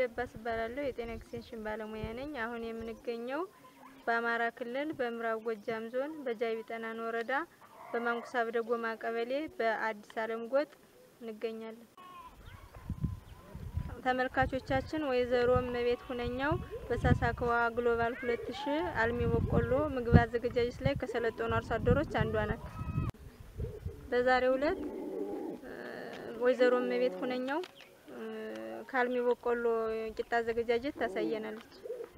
ደባስ እባላለሁ። የጤና ኤክስቴንሽን ባለሙያ ነኝ። አሁን የምንገኘው በአማራ ክልል በምዕራብ ጎጃም ዞን በጃቢ ጠናን ወረዳ በማንኩሳ በደጎማ ቀበሌ በአዲስ አለም ጎጥ እንገኛለን። ተመልካቾቻችን ወይዘሮ እመቤት ሁነኛው በሳሳከዋ ግሎባል ሁለት ሺ አልሚ በቆሎ ምግብ አዘገጃጀት ላይ ከሰለጠኑ አርሶ አደሮች አንዷ ናት። በዛሬው ዕለት ወይዘሮ እመቤት ሁነኛው ከአልሚ በቆሎ ቂጣ አዘገጃጀት ታሳየናለች።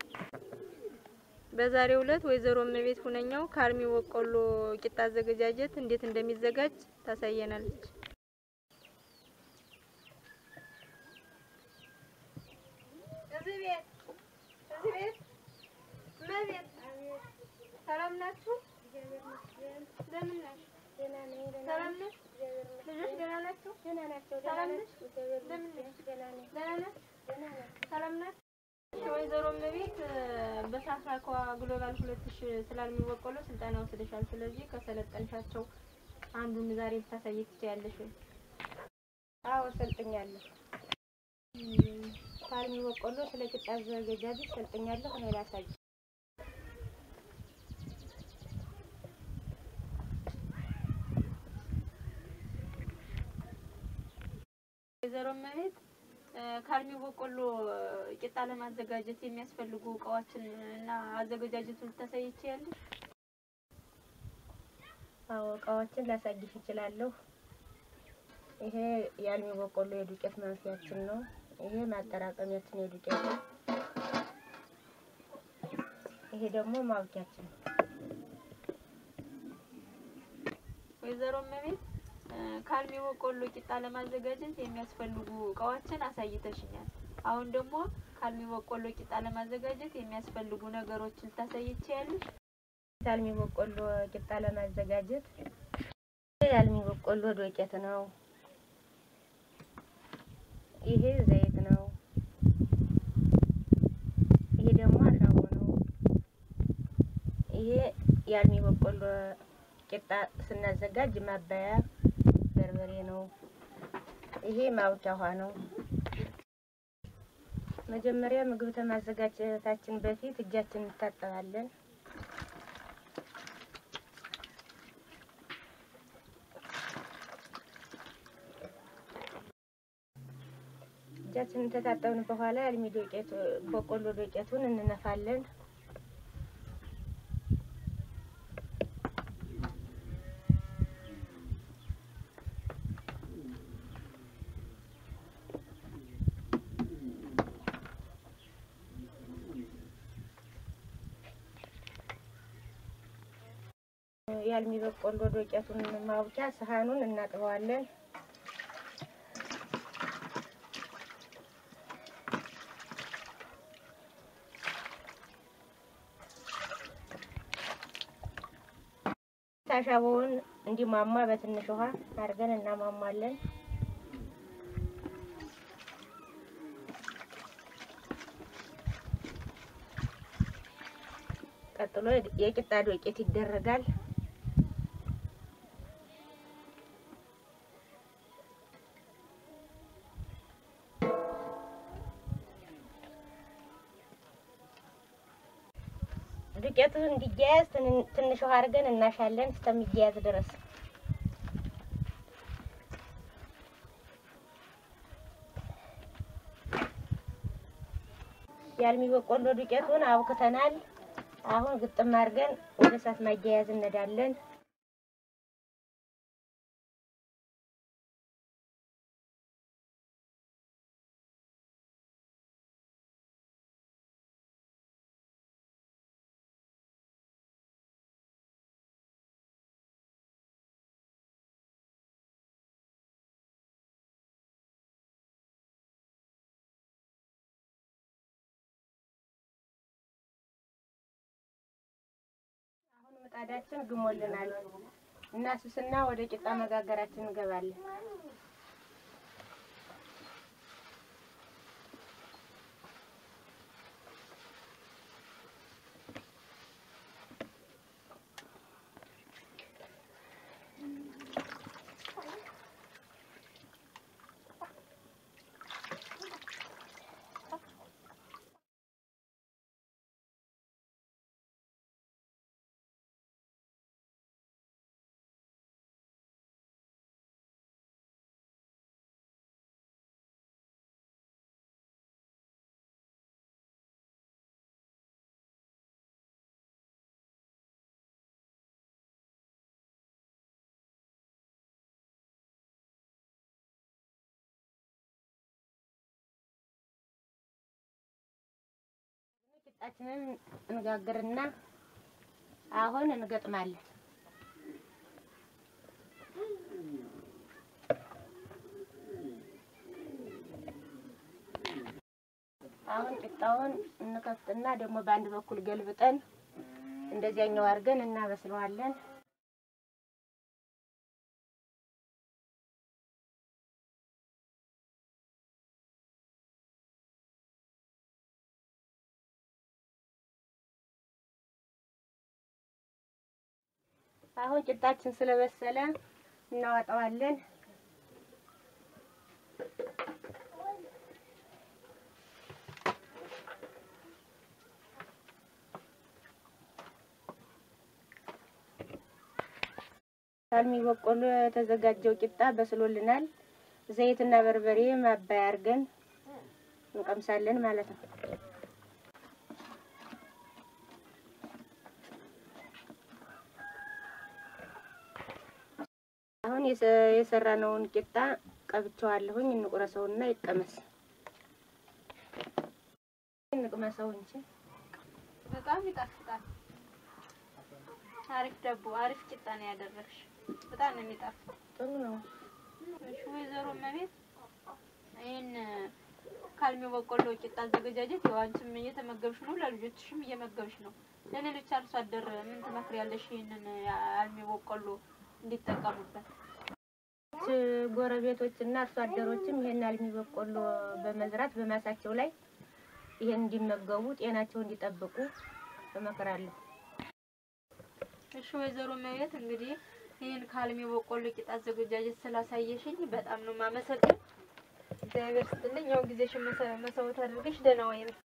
በዛሬው ዕለት ወይዘሮ እመቤት ሁነኛው ከአልሚ በቆሎ ቂጣ አዘገጃጀት እንዴት እንደሚዘጋጅ ታሳየናለች። እዚህ ቤት እዚህ ቤት እመቤት ሰላም ናችሁ? እንደምን ነሽ? ሰላም ነሽ? ልጆች ደህና ናቸው? ሰላም ነሽ? እንደምን ነሽ? ደህና ነሽ? ሰላም ናችሁ? ወይዘሮ እመቤት በሳሳኳ ግሎባል ሁለት ሺ ስላልሚ በቆሎ ስልጠና ወስደሻል። ስለዚህ ከሰለጠንሻቸው አንዱን ዛሬ ልታሳይ ትችያለሽ ወይ? አዎ ሰልጥኛለሁ። ከአልሚ በቆሎ ስለ ቂጣ አዘገጃጀት ሰልጥኛለሁ። እኔ ላሳይ። ወይዘሮ እመቤት ከአልሚ በቆሎ ቂጣ ለማዘጋጀት የሚያስፈልጉ እቃዎችን እና አዘገጃጀቱን ልታሳይ ትችያለሽ? አዎ እቃዎችን ላሳይሽ እችላለሁ። ይሄ የአልሚ በቆሎ የዱቄት ማንፊያችን ነው። ይሄ ማጠራቀሚያችን የዱቄት ነው። ይሄ ደግሞ ማብኪያችን ነው። ወይዘሮ እመቤት ከአልሚ በቆሎ ቂጣ ለማዘጋጀት የሚያስፈልጉ እቃዎችን አሳይተሽኛል። አሁን ደግሞ ከአልሚ በቆሎ ቂጣ ለማዘጋጀት የሚያስፈልጉ ነገሮችን ልታሳይ ትችያለሽ? የአልሚ በቆሎ ቂጣ ለማዘጋጀት የአልሚ በቆሎ ዱቄት ነው። ይሄ ዘይት ነው። ይሄ ደግሞ አሻቦ ነው። ይሄ የአልሚ በቆሎ ቂጣ ስናዘጋጅ ማባያ በርበሬ ነው። ይሄ ማውኪያ ውሃ ነው። መጀመሪያ ምግብ ከማዘጋጀታችን በፊት እጃችን እንታጠባለን። እጃችንን ተታጠብን በኋላ የአልሚ ዱቄት በቆሎ ዱቄቱን እንነፋለን። የአልሚ በቆሎ ዱቄቱን ማውኪያ ሰሃኑን እናጥበዋለን። አሻቦውን እንዲሟሟ በትንሽ ውሃ አድርገን እናሟሟለን። ቀጥሎ የቂጣ ዱቄት ይደረጋል። ዱቄቱ እንዲያያዝ ትንሽ ውሃ አድርገን እናሻለን እስከሚያያዝ ድረስ። የአልሚ በቆሎ ዱቄቱን አብክተናል። አሁን ግጥም አድርገን ወደ እሳት ማያያዝ እንሄዳለን። ምጣዳችን ግሞልናል እና ስስና ወደ ቂጣ መጋገራችን እንገባለን። ቂጣችንን እንጋግርና አሁን እንገጥማለን። አሁን ቂጣውን እንከፍትና ደግሞ በአንድ በኩል ገልብጠን እንደዚያኛው አድርገን እናበስለዋለን። አሁን ቂጣችን ስለበሰለ እናወጣዋለን። አልሚ በቆሎ የተዘጋጀው ቂጣ በስሎልናል። ዘይትና በርበሬ ማባያ አድርገን እንቀምሳለን ማለት ነው። አሁን የሰ- የሰራነውን ቂጣ ቀብቸዋለሁኝ። እንቁረሰውና ይቀመስ። እንቅመሰው እንጂ በጣም ይጣፍጣል። አሪፍ ዳቦ፣ አሪፍ ቂጣ ነው ያደረግሽ። በጣም ነው የሚጣፍጥ። ጥሩ ነው። እሺ ወይዘሮ እመቤት ይህን ካልሚ በቆሎ ቂጣ አዘገጃጀት ያው አንቺም እየተመገብሽ ነው፣ ለልጆችሽም እየመገብሽ ነው። ለሌሎች አርሶ አደር ምን ትመክሪያለሽ? ይህንን አልሚ በቆሎ እንዲጠቀሙበት። ጎረቤቶች እና አርሶ አደሮችም ይሄን አልሚ በቆሎ በመዝራት በማሳቸው ላይ ይሄን እንዲመገቡ ጤናቸው እንዲጠብቁ እመክራለሁ። እሺ ወይዘሮ እመቤት እንግዲህ ይህን ካልሚ በቆሎ ቂጣ አዘገጃጀት ስላሳየሽኝ በጣም ነው የማመሰግን። እግዚአብሔር ስትልኝ ያው ጊዜሽን መሰ- መስዋዕት አድርገሽ ደህና ወይ